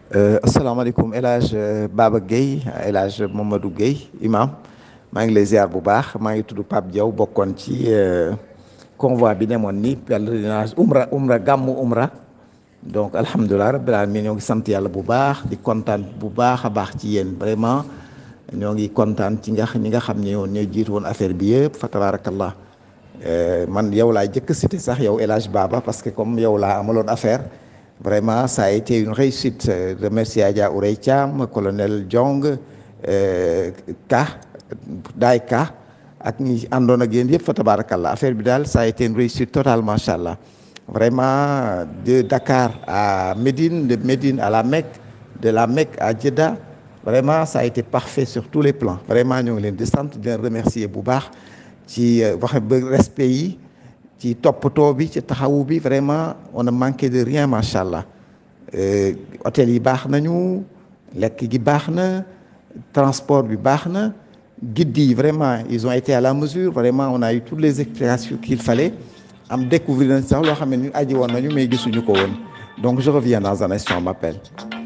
asalaamaaleykum El Hadj Baba Guèye El Hadj Mamadou Guèye imam maa ngi lay ziar bu baax maa ngi tudd Pape Diaw bokkoon ci convoi bi demoon ni pèlerinage umra umra gàmmu umra donc alhamdulilah rabbil alamin ñoo ngi sant yàlla bu baax di kontaan bu baax a baax ci yéen vraiment ñoo ngi kontaan ci nga ñi nga xam ne yoon ñooy jiitu woon affaire bi yëpp fa tabarakallah man yow laa jëkk cité sax yow El Hadj Baba parce que comme yow laa amaloon affaire vraiment ça a été une réussite remercier Adja Ourey Thiam colonel Diong Ka Daay Ka ak ñi àndoon ak yéen yëpp fa tabarakallah affaire bi daal ça a été une réussite totale macha allah vraiment de Dakar à Médine de Médine à la Mecque de la Mecque à Jeddah vraiment ça a été parfait sur tous les plans vraiment ñoo ngi leen di sant di leen remercier bu baax ci wax ba respect yi ci toppatoo bi ci taxawu bi vraiment on a manqué de rien macha allah hôtel yi baax nañu lekk gi baax na transport bi baax na guides yi vraiment ils ont été à la mesure vraiment on a eu toutes les explications qu'il fallait am découvrir nañ sax loo xam ne ñu aji woon nañu mais gisuñu ko woon donc je reviens dans un instant on m'appelle